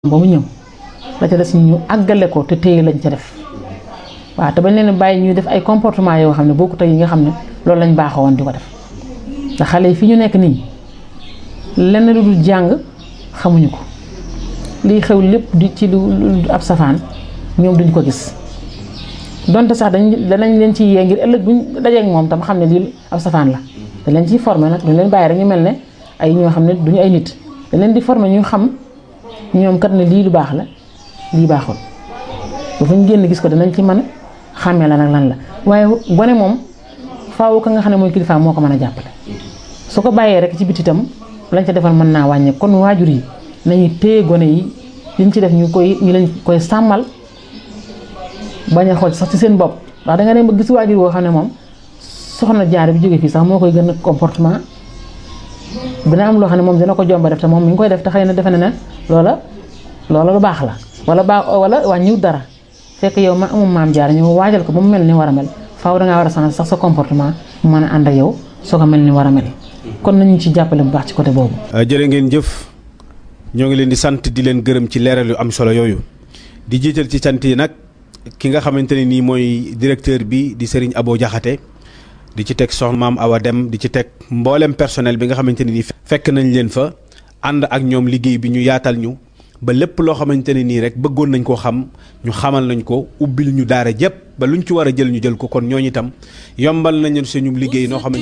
ba mu ñëw la ca des ñu àggale ko te téye lañ ca def waaw te bañ leen bàyyi ñuy def ay comportement yoo xam ne bokkut ak yi nga xam ne loolu lañ baaxoo woon di ko def ndax xale yi fi ñu nekk nii lenn lu dul jàng xamuñu ko liy xew lépp di ci lu ab safaan ñoom duñ ko gis donte sax dañ danañ leen ci yee ngir ëllëg buñ dajeek moom tam xam ne lii ab safaan la dañ leen ciy formé nag duñ leen bàyyi rek ñu mel ne ay ñoo xam ne duñu ay nit dañ leen di formé ñu xam ñoom kat ne lii lu baax la lii baaxul ba fu ñu génn gis ko danañ ci mën a xàmmee la nag lan la waaye gone moom faaw ka nga xam ne mooy kilifa moo ko mën a jàppale su ko bàyyee rek ci biti itam lañ ca defal mën naa wàññe kon waajur yi nañu téye gone yi liñ ci def ñu koy ñu leen koy sàmmal bañ a xool sax ci seen bopp ndax da nga dem ba gis waajur woo xam ne moom soxna jaar bi jóge fii sax moo koy gën a comportement dina am loo xam ne moom dina ko jomba def te moom mi ngi koy def te xëy na defe na ne loola loola lu baax la wala baax wala wàññiwut dara fekk yow ma amum maam jaar ñu waajal ko ba mu mel ni war a mel faaw dangaa war a changer sax sa comportement mu mën a ànd ak yow soo ko mel ni war a mel kon nañu ci jàppale bu baax ci côté boobu. jërë ngeen jëf ñoo ngi leen di sant di leen gërëm ci leeral yu am solo yooyu di jiital ci sant yi nag ki nga xamante ne nii mooy directeur bi di Serigne Abo Diakhaté di ci teg soxna maam Awa Dem di ci teg mboolem personnel bi nga xamante ne nii fekk nañ leen fa ànd ak ñoom liggéey bi ñu yaatal ñu ba lépp loo xamante ne nii rek bëggoon nañ koo xam ñu xamal nañ ko ubbil ñu daara jëpp ba luñ ci war a jël ñu jël ko kon ñooñu itam yombal nañu suñu liggéey noo xamante